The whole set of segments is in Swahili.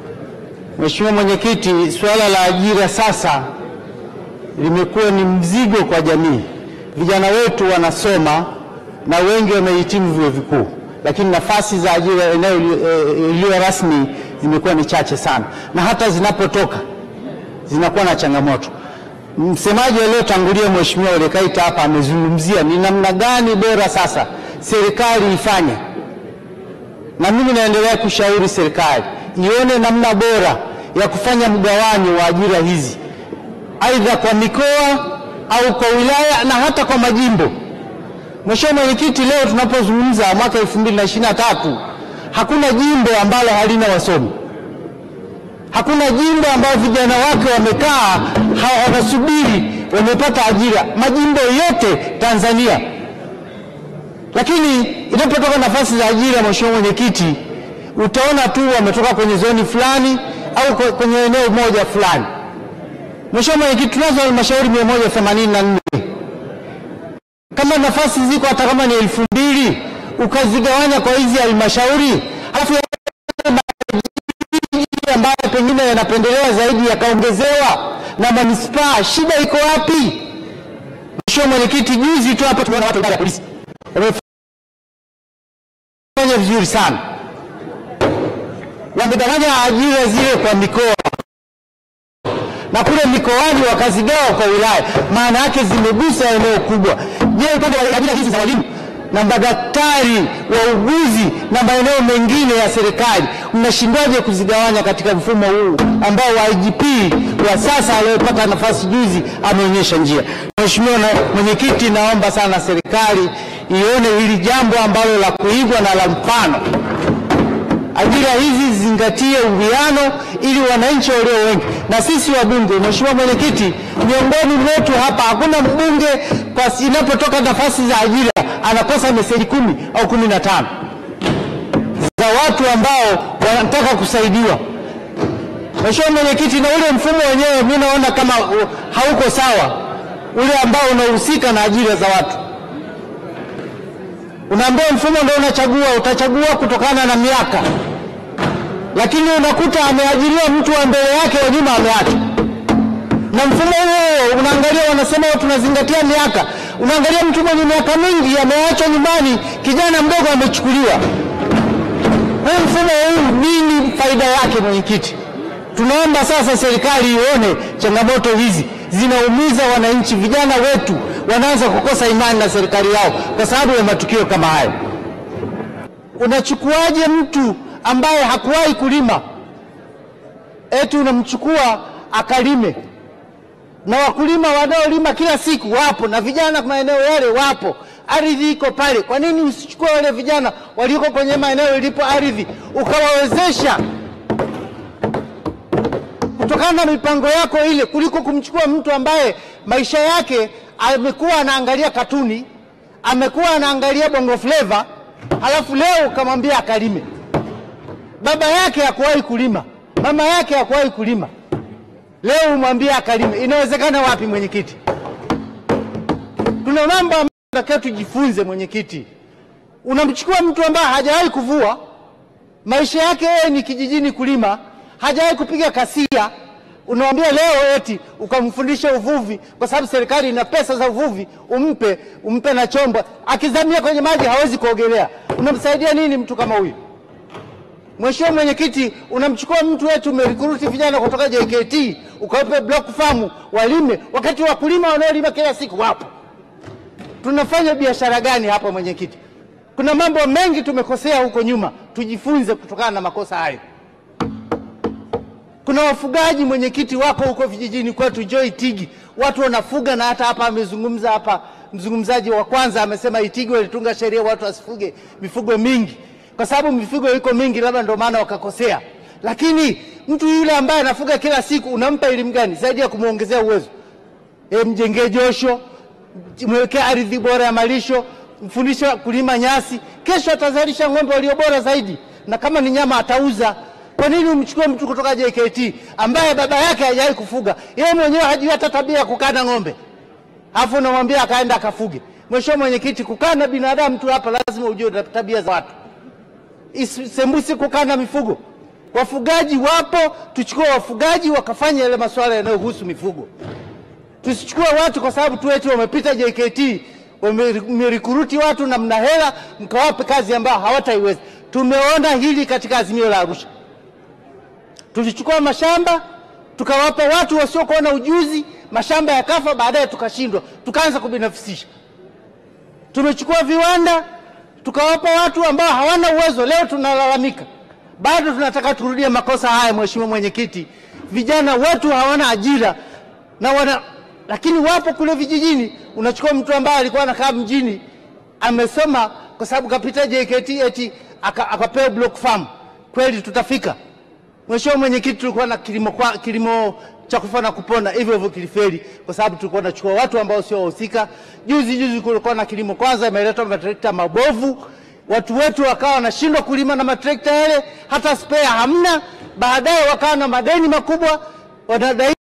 Mheshimiwa Mwenyekiti, suala la ajira sasa limekuwa ni mzigo kwa jamii. Vijana wetu wanasoma na wengi wamehitimu vyuo vikuu, lakini nafasi za ajira eneo iliyo rasmi zimekuwa ni chache sana, na hata zinapotoka zinakuwa na changamoto. Msemaji aliyotangulia Mheshimiwa Ole Kaita hapa amezungumzia ni namna gani bora sasa serikali ifanye, na mimi naendelea kushauri serikali ione namna bora ya kufanya mgawanyo wa ajira hizi aidha kwa mikoa au kwa wilaya na hata kwa majimbo. Mheshimiwa Mwenyekiti, leo tunapozungumza mwaka 2023 hakuna jimbo ambalo halina wasomi, hakuna jimbo ambalo vijana wake wamekaa wanasubiri wamepata ajira, majimbo yote Tanzania. Lakini inapotoka nafasi za ajira, Mheshimiwa Mwenyekiti, utaona tu wametoka kwenye zoni fulani au kwenye eneo moja fulani. Mheshimiwa Mwenyekiti, tunazo halmashauri 184 kama nafasi ziko hata kama ni elfu mbili ukazigawanya kwa hizi halmashauri, alafu ambayo pengine yanapendelewa zaidi yakaongezewa na manispaa, shida iko wapi? Mheshimiwa Mwenyekiti, juzi tu hapa tumeona watu idara ya polisi wamefanya vizuri sana, wamegawanya ajira zile kwa mikoa na kule mikoani wakazigawa kwa wilaya, maana yake zimegusa eneo kubwa. Je, upande wa ajira hizi za walimu na madaktari wauguzi na maeneo mengine ya serikali mnashindwaje kuzigawanya katika mfumo huu ambao wa IGP wa sasa aliyopata nafasi juzi ameonyesha njia? Mheshimiwa Mwenyekiti, naomba sana serikali ione hili jambo ambalo la kuigwa na la mfano ajira hizi zizingatie uwiano ili wananchi walio wengi na sisi wabunge. Mheshimiwa Mwenyekiti, miongoni mwetu hapa hakuna mbunge kwa inapotoka nafasi za ajira anakosa meseji kumi au kumi na tano za watu ambao wanataka kusaidiwa. Mheshimiwa Mwenyekiti, na ule mfumo wenyewe mimi naona kama hauko sawa, ule ambao unahusika na ajira za watu unaambia mfumo ndio unachagua, utachagua kutokana na miaka, lakini unakuta ameajiriwa mtu wa mbele yake, wa nyuma ameacha. Na mfumo huo unaangalia, wanasema tunazingatia miaka, unaangalia mtu mwenye miaka mingi ameachwa nyumbani, kijana mdogo amechukuliwa. Huu mfumo huu nini faida yake, mwenyekiti? Tunaomba sasa serikali ione changamoto hizi zinaumiza wananchi, vijana wetu wanaanza kukosa imani na serikali yao kwa sababu ya matukio kama hayo. Unachukuaje mtu ambaye hakuwahi kulima eti unamchukua akalime? Na wakulima wanaolima kila siku wapo, na vijana maeneo yale wapo, ardhi iko pale. Kwa nini usichukue wale vijana walioko kwenye maeneo ilipo ardhi ukawawezesha kutokana na mipango yako ile, kuliko kumchukua mtu ambaye maisha yake amekuwa anaangalia katuni, amekuwa anaangalia bongo fleva, halafu leo ukamwambia akalime. Baba yake hakuwahi kulima, mama yake hakuwahi kulima, leo umwambie akalime. Inawezekana wapi, mwenyekiti? Tuna mambo ambayo tunatakiwa tujifunze, mwenyekiti. Unamchukua mtu ambaye hajawahi kuvua, maisha yake yeye ni kijijini kulima, hajawahi kupiga kasia unamwambia leo eti ukamfundisha uvuvi kwa sababu serikali ina pesa za uvuvi, umpe umpe na chombo, akizamia kwenye maji hawezi kuogelea. Unamsaidia nini mtu kama huyu? Mheshimiwa Mwenyekiti, unamchukua mtu wetu, umerikuruti vijana kutoka JKT ukawape block farm walime, wakati wakulima wanaolima kila siku wapo. Tunafanya biashara gani hapa mwenyekiti? Kuna mambo mengi tumekosea huko nyuma, tujifunze kutokana na makosa hayo. Kuna wafugaji mwenyekiti, wako huko vijijini kwetu Joy Tigi, watu wanafuga, na hata hapa amezungumza hapa, mzungumzaji wa kwanza amesema Itigi walitunga sheria watu wasifuge mifugo mingi, kwa sababu mifugo iko mingi, labda ndio maana wakakosea. Lakini mtu yule ambaye anafuga kila siku unampa elimu gani zaidi ya kumwongezea uwezo? E, mjengee josho, mwekee ardhi bora ya malisho, mfundishe kulima nyasi, kesho atazalisha ng'ombe walio bora zaidi, na kama ni nyama atauza. Kwa nini umchukue mtu kutoka JKT ambaye baba yake hajawahi kufuga, yeye mwenyewe hajui hata tabia ya kukaa na ng'ombe, alafu unamwambia akaenda akafuge? Mheshimiwa Mwenyekiti, kukaa na binadamu tu hapa lazima ujue tabia za watu, isembusi kukaa na mifugo. Wafugaji wapo, tuchukue wafugaji wakafanya yale masuala yanayohusu mifugo. Tusichukue watu kwa sababu tu eti wamepita JKT wamerikuruti watu na mna hela mkawape kazi ambayo hawataiweza. Tumeona hili katika azimio la Arusha. Tulichukua mashamba tukawapa watu wasiokuwa na ujuzi, mashamba yakafa, baadaye tukashindwa, tukaanza kubinafsisha. Tumechukua viwanda tukawapa watu ambao hawana uwezo, leo tunalalamika. Bado tunataka turudie makosa haya, Mheshimiwa Mwenyekiti. Vijana wetu hawana ajira na wana, lakini wapo kule vijijini. Unachukua mtu ambaye alikuwa anakaa mjini, amesoma kwa sababu kapita JKT eti aka- akapewa block farm. Kweli tutafika? Mheshimiwa Mwenyekiti, tulikuwa na kilimo, kwa, kilimo cha kufa na kupona hivyo hivyo kilifeli kwa sababu tulikuwa tunachukua watu ambao sio wahusika. Juzi juzi kulikuwa na kilimo kwanza, imeletwa matrekta mabovu, watu wetu wakawa wanashindwa kulima na matrekta yale, hata spare hamna. Baadaye wakawa na madeni makubwa, wanadai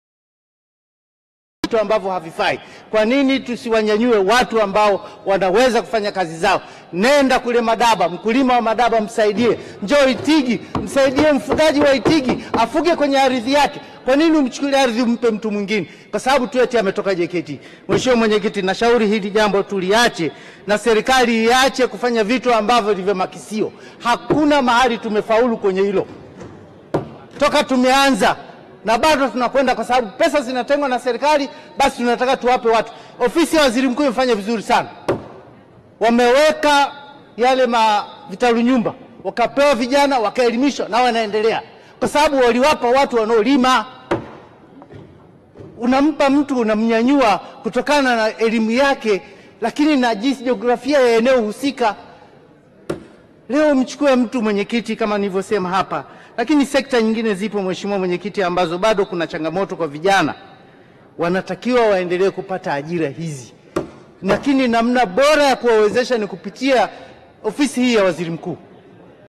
vitu ambavyo havifai. Kwa nini tusiwanyanyue watu ambao wanaweza kufanya kazi zao? Nenda kule Madaba, mkulima wa Madaba msaidie. Njoo Itigi, msaidie mfugaji wa Itigi afuge kwenye ardhi yake. Kwa nini umchukulie ardhi umpe mtu mwingine? Kwa sababu tu eti ametoka JKT. Mheshimiwa Mwenyekiti, nashauri hili jambo tuliache na serikali iache kufanya vitu ambavyo ni vya makisio. Hakuna mahali tumefaulu kwenye hilo toka tumeanza na bado tunakwenda, kwa sababu pesa zinatengwa na serikali, basi tunataka tuwape watu. Ofisi ya waziri mkuu imefanya vizuri sana, wameweka yale ma vitalu nyumba, wakapewa vijana, wakaelimishwa na wanaendelea, kwa sababu waliwapa watu wanaolima. Unampa mtu unamnyanyua kutokana na elimu yake, lakini na jinsi jiografia ya eneo husika. Leo mchukue mtu mwenyekiti, kama nilivyosema hapa, lakini sekta nyingine zipo, mheshimiwa mwenyekiti, ambazo bado kuna changamoto kwa vijana, wanatakiwa waendelee kupata ajira hizi, lakini namna bora ya kuwawezesha ni kupitia ofisi hii ya waziri mkuu.